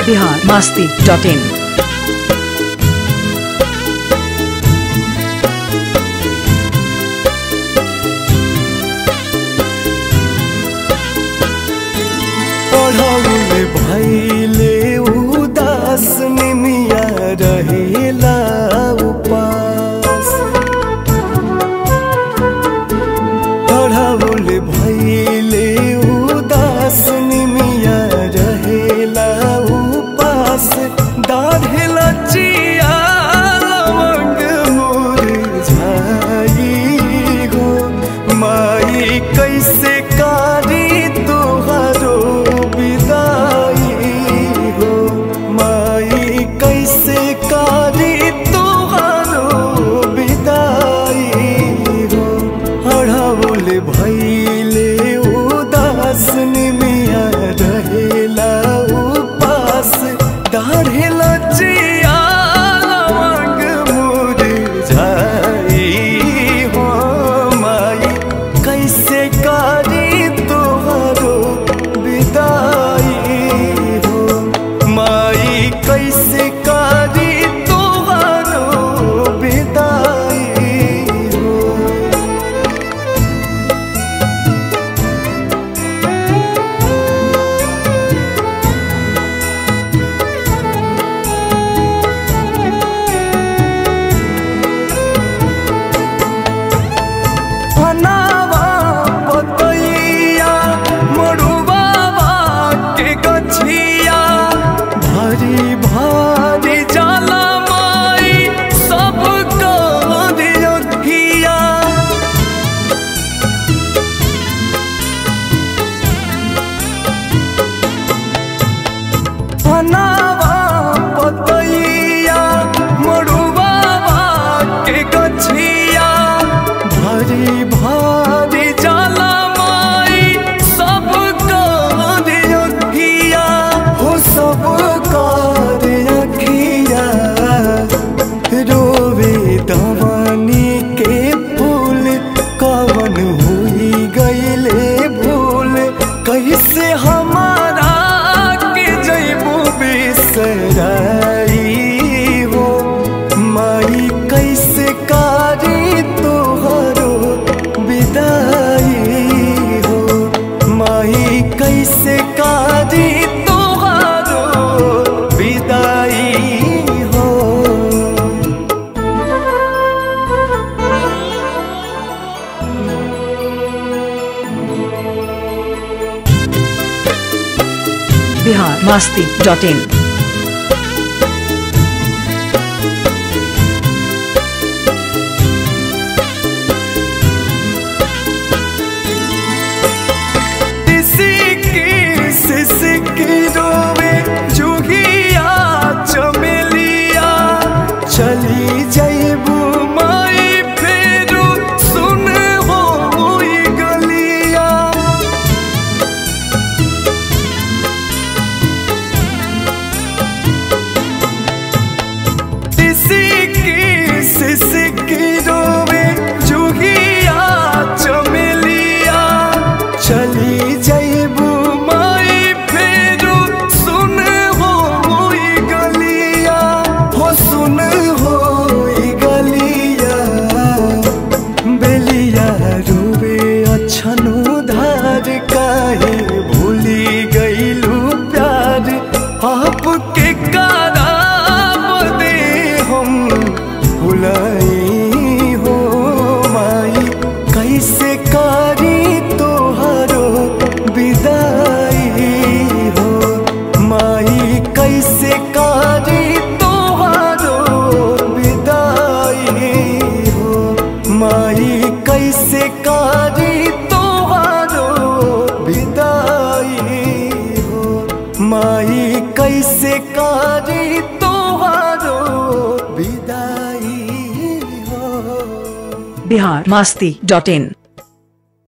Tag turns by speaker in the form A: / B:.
A: Bihar Masti dot in
B: पढ़ौले भैले उदास निमिया रहेला उपास पढ़ौले भैले उदास निमिया रहेला उपास दाढ़ेला चिया लवंग मुरझाई गो माई कैसे कारी तोहरो विदाई हो माई कैसे कारी तोहरो विदाई हो हड़ौल भैले उदास निमिया रहेला उपास दाढ़ेला चिया लवंग मुरझाई हो माई कैसे कारी तोहरो विदाई हो माई कैसे कारी तोहरो विदाई हो फनावा पतैया मरुबावा के गछिया भारी भारी जाला माई सब करिया फनावा पतैया मरुबावा के गछिया भारी भारी जाला माई सब करिया हो सब करिया रोवे दवानी के फूल कवन हुई गईले भूल कैसे हमारा के जैबू बिसराई हो माई कैसे कारी तोहरो विदाई हो माई कैसे कारी तोहरो विदाई हो
A: बिहार मास्ती डॉट इन
B: सिसकी सिसकी रोवे जुगिया चमेलिया चली जैबू माई फेरू सुन हो गलिया सिसकी सिसकी रोवे जुगिया चमेलिया चली जैबू माई फेरू सुन हो गलिया हो सुन हो गलिया बेलिया रूबे अछनु धार काहे भूली गईलू प्यार आपके कराब दे हम भुलाई हो माई कैसे कारी तोहरो विदाई हो माई कैसे कारी तोहरो विदाई हो माई कैसे कारी तोहरो विदाई हो माई कैसे कारी तोहरो विदाई हो
A: बिहार मास्ती डॉट इन